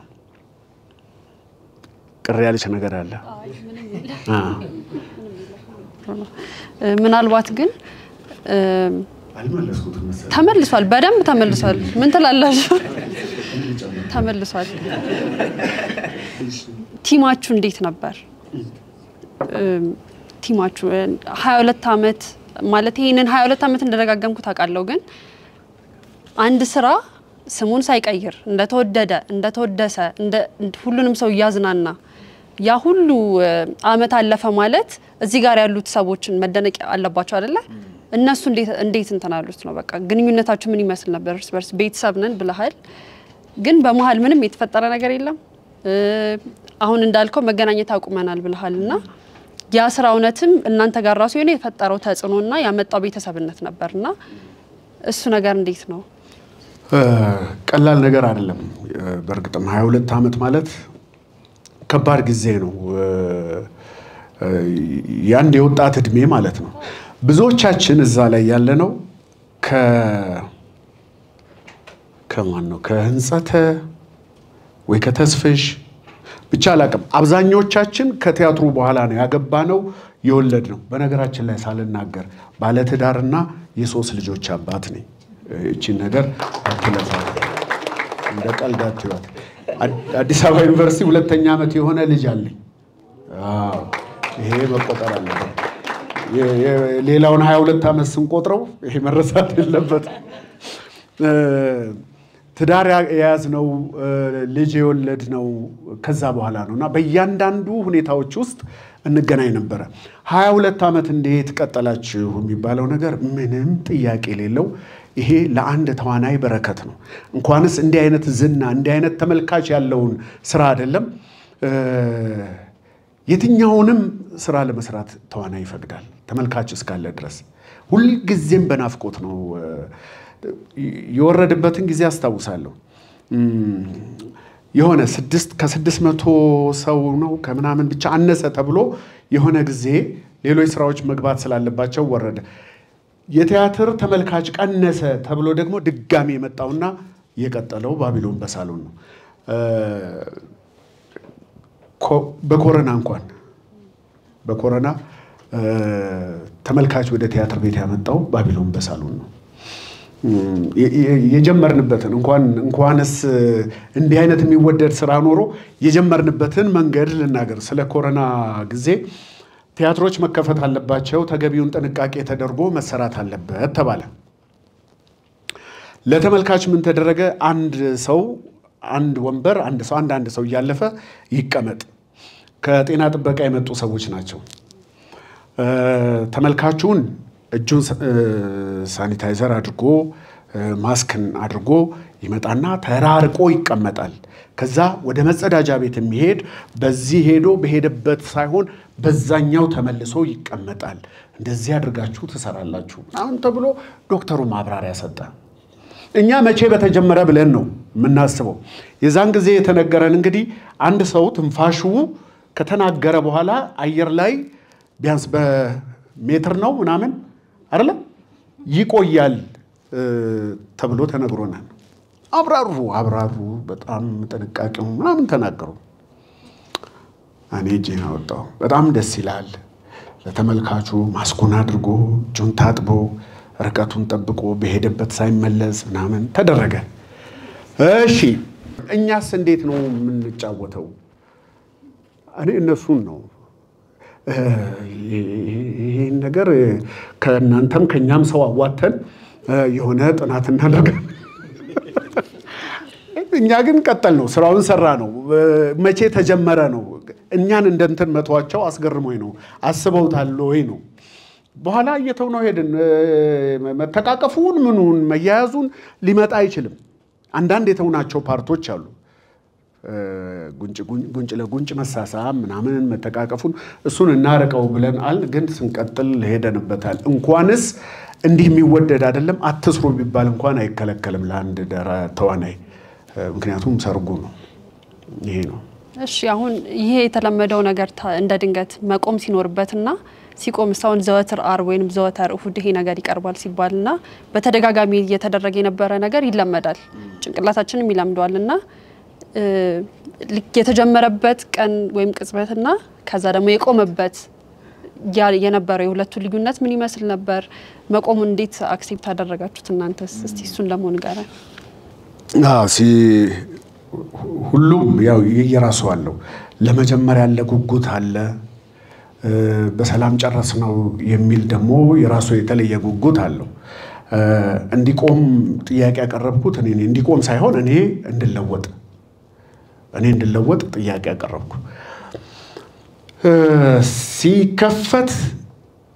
ቅር ያለች ነገር አለ? ምናልባት ግን ተመልሷል፣ በደንብ ተመልሷል። ምን ትላላችሁ? ተመልሷል። ቲማችሁ እንዴት ነበር? ቲማችሁ ሀያ ሁለት ዓመት ማለት ይህንን ሀያ ሁለት ዓመት እንደደጋገምኩት አውቃለሁ። ግን አንድ ስራ ስሙን ሳይቀይር እንደተወደደ እንደተወደሰ ሁሉንም ሰው እያዝናና ያ ሁሉ አመት አለፈ ማለት እዚህ ጋር ያሉት ሰዎችን መደነቅ አለባቸው አይደለ? እነሱ እንዴት እንትን አሉት ነው በቃ ግንኙነታችሁ ምን ይመስል ነበር? እርስ በርስ ቤተሰብ ነን ብለሃል፣ ግን በመሀል ምንም የተፈጠረ ነገር የለም። አሁን እንዳልከው መገናኘት አቁመናል ብለሃል እና ያ ስራ እውነትም እናንተ ጋር ራሱ የሆነ የፈጠረው ተጽዕኖና ያመጣው ቤተሰብነት ነበር እና እሱ ነገር እንዴት ነው? ቀላል ነገር አይደለም። በእርግጥም 22 ዓመት ማለት ከባድ ጊዜ ነው። የአንድ የወጣት እድሜ ማለት ነው። ብዙዎቻችን እዛ ላይ ያለነው ከ ከማን ነው ከህንጸተ ወይ ከተስፍሽ ብቻ አላቅም። አብዛኞቻችን ከቲያትሩ በኋላ ነው ያገባነው የወለድ ነው። በነገራችን ላይ ሳልናገር ባለትዳርና የሶስት ልጆች አባት ነኝ። እቺን ነገር አትለፋ፣ እንደ ቀልድ አትዩት። አዲስ አበባ ዩኒቨርሲቲ ሁለተኛ ዓመት የሆነ ልጅ አለኝ። ይሄ መቆጠር አለበት። ሌላውን 22 ዓመት ስንቆጥረው ይሄ መረሳት የለበትም። ትዳር የያዝነው ልጅ የወለድነው ከዛ በኋላ ነው እና በእያንዳንዱ ሁኔታዎች ውስጥ እንገናኝ ነበረ። 22 ዓመት እንዴት ቀጠላችሁ የሚባለው ነገር ምንም ጥያቄ የሌለው ይሄ ለአንድ ተዋናይ በረከት ነው። እንኳንስ እንዲህ አይነት ዝና እንዲህ አይነት ተመልካች ያለውን ስራ አይደለም የትኛውንም ስራ ለመስራት ተዋናይ ይፈቅዳል፣ ተመልካች እስካለ ድረስ ሁልጊዜም በናፍቆት ነው። የወረድበትን ጊዜ አስታውሳለሁ። የሆነ ስድስት ከስድስት መቶ ሰው ነው ከምናምን ብቻ አነሰ ተብሎ የሆነ ጊዜ ሌሎች ስራዎች መግባት ስላለባቸው ወረደ። የቲያትር ተመልካች ቀነሰ ተብሎ ደግሞ ድጋሚ የመጣውና የቀጠለው ባቢሎን በሳሎን ነው። በኮረና እንኳን በኮረና ተመልካች ወደ ቲያትር ቤት ያመጣው ባቢሎን በሳሎን ነው። የጀመርንበትን እንኳን እንኳንስ እንዲህ አይነት የሚወደድ ስራ ኖሮ የጀመርንበትን መንገድ ልናገር። ስለ ኮረና ጊዜ ቲያትሮች መከፈት አለባቸው፣ ተገቢውን ጥንቃቄ ተደርጎ መሰራት አለበት ተባለ። ለተመልካች ምን ተደረገ? አንድ ሰው አንድ ወንበር አንድ ሰው አንድ አንድ ሰው እያለፈ ይቀመጥ። ከጤና ጥበቃ የመጡ ሰዎች ናቸው። ተመልካቹን እጁን ሳኒታይዘር አድርጎ ማስክን አድርጎ ይመጣና ተራርቆ ይቀመጣል። ከዛ ወደ መጸዳጃ ቤት የሚሄድ በዚህ ሄዶ በሄደበት ሳይሆን በዛኛው ተመልሶ ይቀመጣል። እንደዚህ አድርጋችሁ ትሰራላችሁ ምናምን ተብሎ ዶክተሩ ማብራሪያ ሰጠ። እኛ መቼ በተጀመረ ብለን ነው የምናስበው። የዛን ጊዜ የተነገረን እንግዲህ አንድ ሰው ትንፋሹ ከተናገረ በኋላ አየር ላይ ቢያንስ በሜትር ነው ምናምን አይደለም ይቆያል ተብሎ ተነግሮናል። አብራሩ አብራሩ፣ በጣም ጥንቃቄው ምናምን ተናገሩ። እኔ እጄን አወጣሁ። በጣም ደስ ይላል። ለተመልካቹ ማስኩን አድርጎ እጁን ታጥቦ ርቀቱን ጠብቆ በሄደበት ሳይመለስ ምናምን ተደረገ። እሺ እኛስ እንዴት ነው የምንጫወተው? እኔ እነሱን ነው ይህን ነገር ከእናንተም ከእኛም ሰው አዋተን የሆነ ጥናት እናደርጋለን። እኛ ግን ቀጠል ነው ስራውን ሰራ ነው። መቼ ተጀመረ ነው። እኛን እንደ እንትን መተዋቸው አስገርሞኝ ነው። አስበውታል ወይ ነው። በኋላ እየተው ነው ሄድን። መተቃቀፉን ምኑን መያያዙን ሊመጣ አይችልም። አንዳንድ የተውናቸው ፓርቶች አሉ። ጉንጭ ለጉንጭ መሳሳም ምናምን መተቃቀፉን እሱን እናርቀው ብለን አል ግን ስንቀጥል ሄደንበታል። እንኳንስ እንዲህ የሚወደድ አይደለም አትስሩ ቢባል እንኳን አይከለከልም ለአንድ ተዋናይ። ምክንያቱም ሰርጉ ነው። ይሄ ነው። እሺ አሁን ይሄ የተለመደው ነገር እንደ ድንገት መቆም ሲኖርበትና ሲቆም እስካሁን ዘወትር ዓርብ ወይም ዘወትር እሁድ ይሄ ነገር ይቀርባል ሲባልና በተደጋጋሚ እየተደረገ የነበረ ነገር ይለመዳል፣ ጭንቅላታችንም ይለምደዋል እና የተጀመረበት ቀን ወይም ቅጽበትና ከዛ ደግሞ የቆመበት የነበረው የሁለቱ ልዩነት ምን ይመስል ነበር? መቆሙን እንዴት አክሴፕት አደረጋችሁት እናንተስ? እስቲ እሱን ደግሞ ንገረን። ሁሉም ያው የየራሱ አለው። ለመጀመሪያ ያለ ጉጉት አለ። በሰላም ጨረስ ነው የሚል ደግሞ የራሱ የተለየ ጉጉት አለው። እንዲቆም ጥያቄ ያቀረብኩት እኔ እንዲቆም ሳይሆን እኔ እንድለወጥ እኔ እንድለወጥ ጥያቄ ያቀረብኩ። ሲከፈት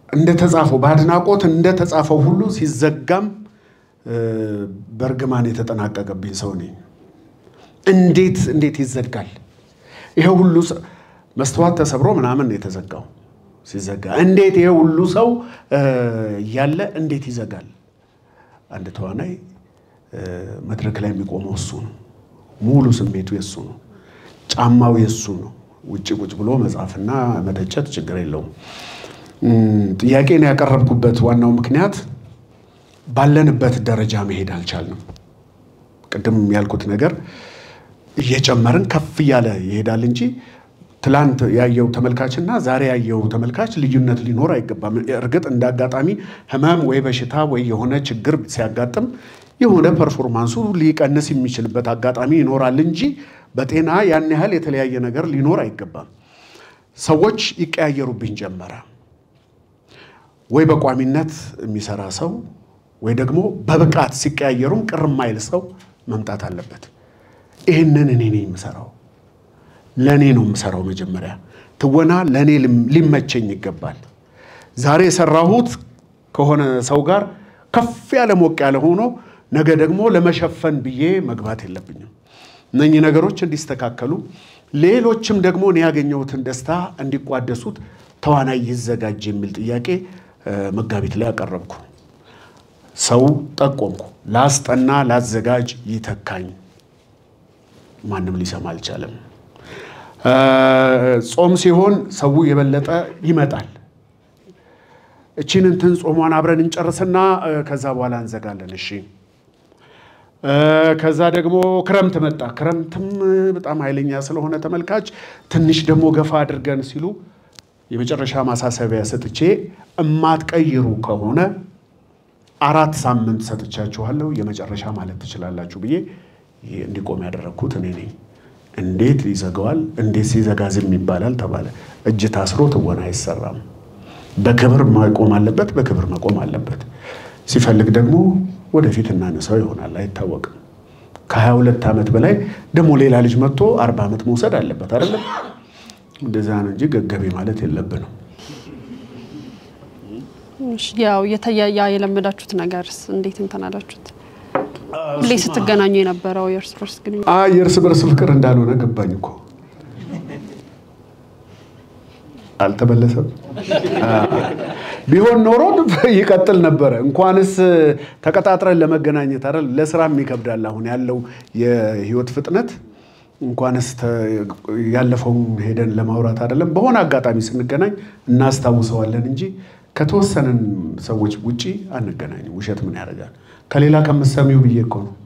እንደተጻፈው በአድናቆት እንደተጻፈው ሁሉ ሲዘጋም በእርግማን የተጠናቀቀብኝ ሰው ነኝ። እንዴት እንዴት ይዘጋል? ይሄ ሁሉ መስተዋት ተሰብሮ ምናምን የተዘጋው ሲዘጋ እንዴት ይሄ ሁሉ ሰው እያለ እንዴት ይዘጋል? አንድ ተዋናይ መድረክ ላይ የሚቆመው እሱ ነው። ሙሉ ስሜቱ የሱ ነው። ጫማው የሱ ነው። ውጭ ቁጭ ብሎ መጻፍና መተቸት ችግር የለውም። ጥያቄን ያቀረብኩበት ዋናው ምክንያት ባለንበት ደረጃ መሄድ አልቻልንም። ቅድም ያልኩት ነገር እየጨመርን ከፍ እያለ ይሄዳል እንጂ ትላንት ያየው ተመልካችና ዛሬ ያየው ተመልካች ልዩነት ሊኖር አይገባም። እርግጥ እንደ አጋጣሚ ሕመም ወይ በሽታ ወይ የሆነ ችግር ሲያጋጥም የሆነ ፐርፎርማንሱ ሊቀንስ የሚችልበት አጋጣሚ ይኖራል እንጂ በጤና ያን ያህል የተለያየ ነገር ሊኖር አይገባም። ሰዎች ይቀያየሩብኝ ጀመረ። ወይ በቋሚነት የሚሰራ ሰው ወይ ደግሞ በብቃት ሲቀያየሩም ቅር የማይል ሰው መምጣት አለበት። ይህንን እኔ ነኝ የምሰራው፣ ለእኔ ነው የምሰራው። መጀመሪያ ትወና ለእኔ ሊመቸኝ ይገባል። ዛሬ የሰራሁት ከሆነ ሰው ጋር ከፍ ያለ ሞቅ ያለ ሆኖ ነገ ደግሞ ለመሸፈን ብዬ መግባት የለብኝም። እነኚህ ነገሮች እንዲስተካከሉ፣ ሌሎችም ደግሞ እኔ ያገኘሁትን ደስታ እንዲቋደሱት ተዋናይ ይዘጋጅ የሚል ጥያቄ መጋቢት ላይ አቀረብኩ። ሰው ጠቆምኩ። ላስጠና ላዘጋጅ ይተካኝ። ማንም ሊሰማ አልቻለም። ጾም ሲሆን ሰው የበለጠ ይመጣል። እቺን እንትን ጾሟን አብረን እንጨርስና ከዛ በኋላ እንዘጋለን። እሺ። ከዛ ደግሞ ክረምት መጣ። ክረምትም በጣም ኃይለኛ ስለሆነ ተመልካች ትንሽ ደግሞ ገፋ አድርገን ሲሉ የመጨረሻ ማሳሰቢያ ሰጥቼ እማትቀይሩ ከሆነ አራት ሳምንት ሰጥቻችኋለሁ የመጨረሻ ማለት ትችላላችሁ ብዬ እንዲቆም ያደረግኩት እኔ ነኝ። እንዴት ይዘጋዋል? እንዴት ሲዘጋ ዝም ይባላል ተባለ። እጅ ታስሮ ትወና አይሰራም። በክብር መቆም አለበት፣ በክብር መቆም አለበት። ሲፈልግ ደግሞ ወደፊት እናነሳው ይሆናል፣ አይታወቅም። ከሀያ ሁለት ዓመት በላይ ደግሞ ሌላ ልጅ መጥቶ አርባ ዓመት መውሰድ አለበት አይደለም? እንደዛ ነው እንጂ ገገቤ ማለት የለብንም። ያው የተያያ የለመዳችሁት ነገርስ እንዴት እንትን አላችሁት? ሁሌ ስትገናኙ የነበረው የእርስ በርስ ግንኙነት የእርስ በርስ ፍቅር እንዳልሆነ ገባኝ እኮ አልተመለሰም። ቢሆን ኖሮ ይቀጥል ነበረ። እንኳንስ ተቀጣጥረን ለመገናኘት አይደል ለስራም ይከብዳል። አሁን ያለው የህይወት ፍጥነት እንኳንስ ያለፈውን ሄደን ለማውራት አይደለም በሆነ አጋጣሚ ስንገናኝ እናስታውሰዋለን እንጂ ከተወሰንን ሰዎች ውጪ አንገናኝም። ውሸት ምን ያደርጋል? ከሌላ ከምትሰሚው ብዬ እኮ ነው።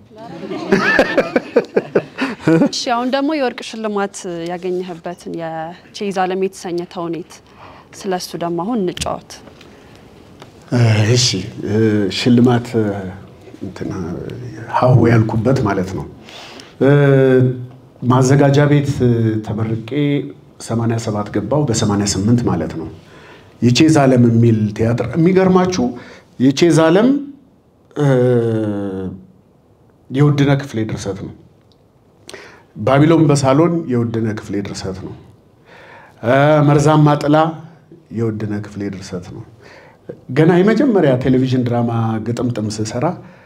እሺ አሁን ደግሞ የወርቅ ሽልማት ያገኘህበትን የቼዝ ዓለም የተሰኘ ተውኔት ስለሱ ደግሞ አሁን እንጫወት። እሺ ሽልማት እንትና ሀሁ ያልኩበት ማለት ነው። ማዘጋጃ ቤት ተመርቄ 87 ገባው በ88 ማለት ነው። የቼዝ ዓለም የሚል ቲያትር የሚገርማችሁ የቼዝ ዓለም የውድነህ ክፍሌ ድርሰት ነው። ባቢሎን በሳሎን የውድነህ ክፍሌ ድርሰት ነው። መርዛማ ጥላ የውድነህ ክፍሌ ድርሰት ነው። ገና የመጀመሪያ ቴሌቪዥን ድራማ ግጥምጥም ስሰራ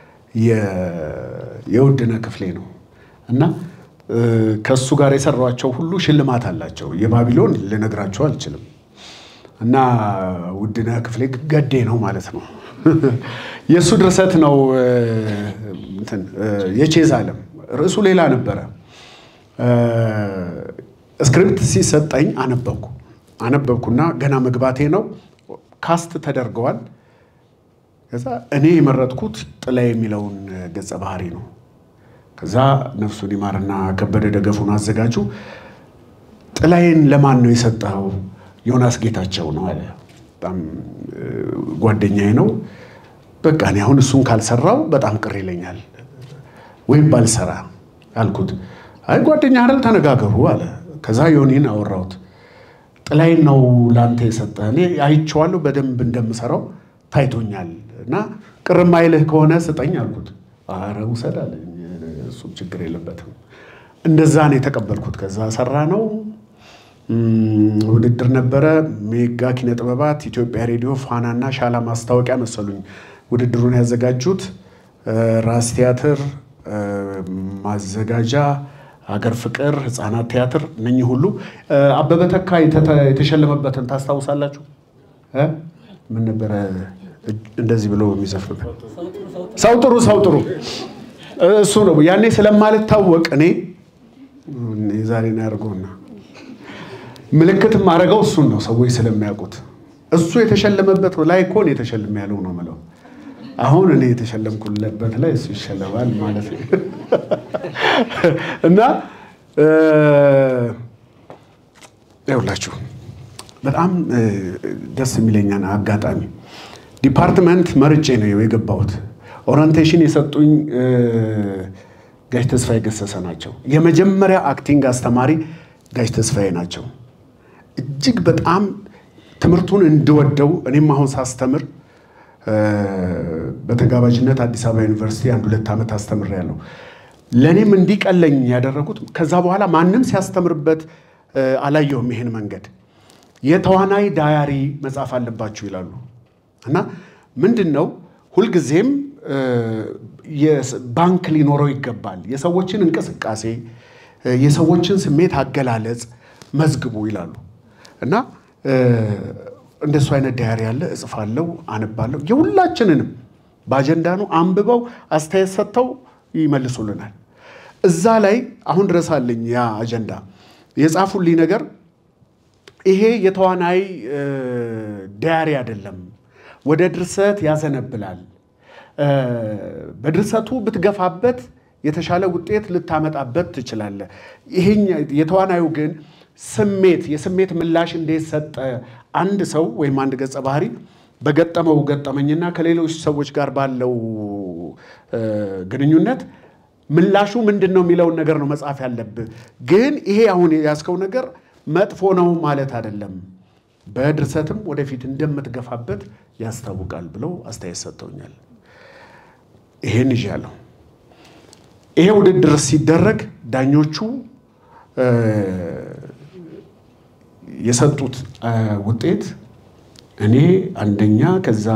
የውድነህ ክፍሌ ነው እና ከእሱ ጋር የሰሯቸው ሁሉ ሽልማት አላቸው። የባቢሎን ልነግራቸው አልችልም። እና ውድነህ ክፍሌ ገዴ ነው ማለት ነው። የእሱ ድርሰት ነው። እንትን የቼዝ ዓለም ርዕሱ ሌላ ነበረ። ስክሪፕት ሲሰጠኝ አነበብኩ አነበብኩና ገና መግባቴ ነው። ካስት ተደርገዋል። ከዛ እኔ የመረጥኩት ጥላ የሚለውን ገጸ ባህሪ ነው። ከዛ ነፍሱን ይማርና ከበደ ደገፉን አዘጋጁ ጥላዬን ለማን ነው የሰጠኸው? ዮናስ ጌታቸው ነው አለ። በጣም ጓደኛዬ ነው። በቃ እኔ አሁን እሱን ካልሰራው በጣም ቅር ይለኛል፣ ወይም ባልሰራ አልኩት። አይ ጓደኛ አይደል ተነጋገሩ አለ። ከዛ ዮኒን አወራሁት። ጥላዬን ነው ለአንተ የሰጠህ፣ እኔ አይቼዋለሁ በደንብ እንደምሰራው ታይቶኛል፣ እና ቅር ማይልህ ከሆነ ስጠኝ አልኩት። ኧረ ውሰድ አለኝ። እሱም ችግር የለበትም። እንደዛ ነው የተቀበልኩት። ከዛ ሰራ ነው ውድድር ነበረ። ሜጋ ኪነ ጥበባት፣ ኢትዮጵያ ሬዲዮ፣ ፋናና ሻላ ማስታወቂያ መሰሉኝ ውድድሩን ያዘጋጁት። ራስ ቲያትር፣ ማዘጋጃ፣ ሀገር ፍቅር፣ ህፃናት ቲያትር እነኚህ ሁሉ አበበ ተካ የተሸለመበትን ታስታውሳላችሁ? ምን ነበረ እንደዚህ ብሎ የሚዘፍንበት ሰው ጥሩ ሰው ጥሩ እሱ ነው። ያኔ ስለማልታወቅ እኔ የዛሬን ያደርገውና ምልክት ማድረገው እሱን ነው ሰዎች ስለሚያውቁት እሱ የተሸለመበት ላይ እኮ እኔ የተሸልም ያለው ነው ምለው። አሁን እኔ የተሸለምኩለት ላይ እሱ ይሸለማል ማለት ነው እና ይኸውላችሁ በጣም ደስ የሚለኛን አጋጣሚ ዲፓርትመንት መርጬ ነው የገባሁት። ኦሪንቴሽን የሰጡኝ ጋሽ ተስፋዬ ገሰሰ ናቸው። የመጀመሪያ አክቲንግ አስተማሪ ጋሽ ተስፋዬ ናቸው። እጅግ በጣም ትምህርቱን እንድወደው እኔም አሁን ሳስተምር በተጋባዥነት አዲስ አበባ ዩኒቨርሲቲ አንድ ሁለት ዓመት አስተምሬያለሁ። ለእኔም እንዲቀለኝ ያደረጉት ከዛ በኋላ ማንም ሲያስተምርበት አላየውም ይሄን መንገድ የተዋናይ ዳያሪ መጻፍ አለባችሁ ይላሉ እና ምንድን ነው ሁልጊዜም ባንክ ሊኖረው ይገባል። የሰዎችን እንቅስቃሴ፣ የሰዎችን ስሜት አገላለጽ መዝግቡ ይላሉ እና እንደሱ አይነት ዳያሪ ያለ እጽፋለሁ፣ አነባለሁ። የሁላችንንም በአጀንዳ ነው አንብበው አስተያየት ሰጥተው ይመልሱልናል። እዛ ላይ አሁን ድረስ አለኝ ያ አጀንዳ የጻፉልኝ ነገር ይሄ የተዋናይ ዳያሪ አይደለም፣ ወደ ድርሰት ያዘነብላል። በድርሰቱ ብትገፋበት የተሻለ ውጤት ልታመጣበት ትችላለህ። ይሄ የተዋናዩ ግን ስሜት የስሜት ምላሽ እንዴት ሰጠ አንድ ሰው ወይም አንድ ገጸ ባህሪ በገጠመው ገጠመኝና ከሌሎች ሰዎች ጋር ባለው ግንኙነት ምላሹ ምንድን ነው የሚለውን ነገር ነው መጻፍ ያለብህ። ግን ይሄ አሁን ያዝከው ነገር መጥፎ ነው ማለት አይደለም፣ በድርሰትም ወደፊት እንደምትገፋበት ያስታውቃል ብለው አስተያየት ሰጥተውኛል። ይሄን ይዣለሁ። ይሄ ውድድር ሲደረግ ዳኞቹ የሰጡት ውጤት እኔ አንደኛ፣ ከዛ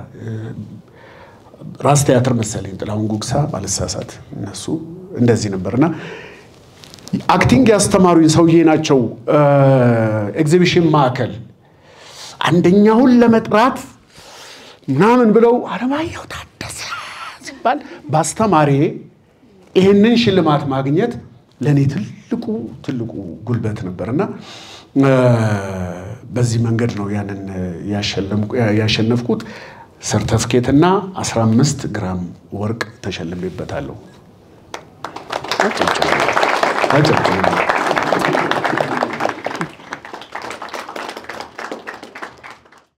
ራስ ቲያትር መሰለኝ ጥላሁን ጉግሳ ባልሳሳት፣ እነሱ እንደዚህ ነበርና አክቲንግ ያስተማሩኝ ሰውዬ ናቸው። ኤግዚቢሽን ማዕከል አንደኛውን ለመጥራት ምናምን ብለው አለማየሁ ታደሰ ሲባል በአስተማሪ ይህንን ሽልማት ማግኘት ለእኔ ትልቁ ትልቁ ጉልበት ነበርና በዚህ መንገድ ነው ያንን ያሸነፍኩት። ሰርተፍኬትና 15 ግራም ወርቅ ተሸልሜበታለሁ።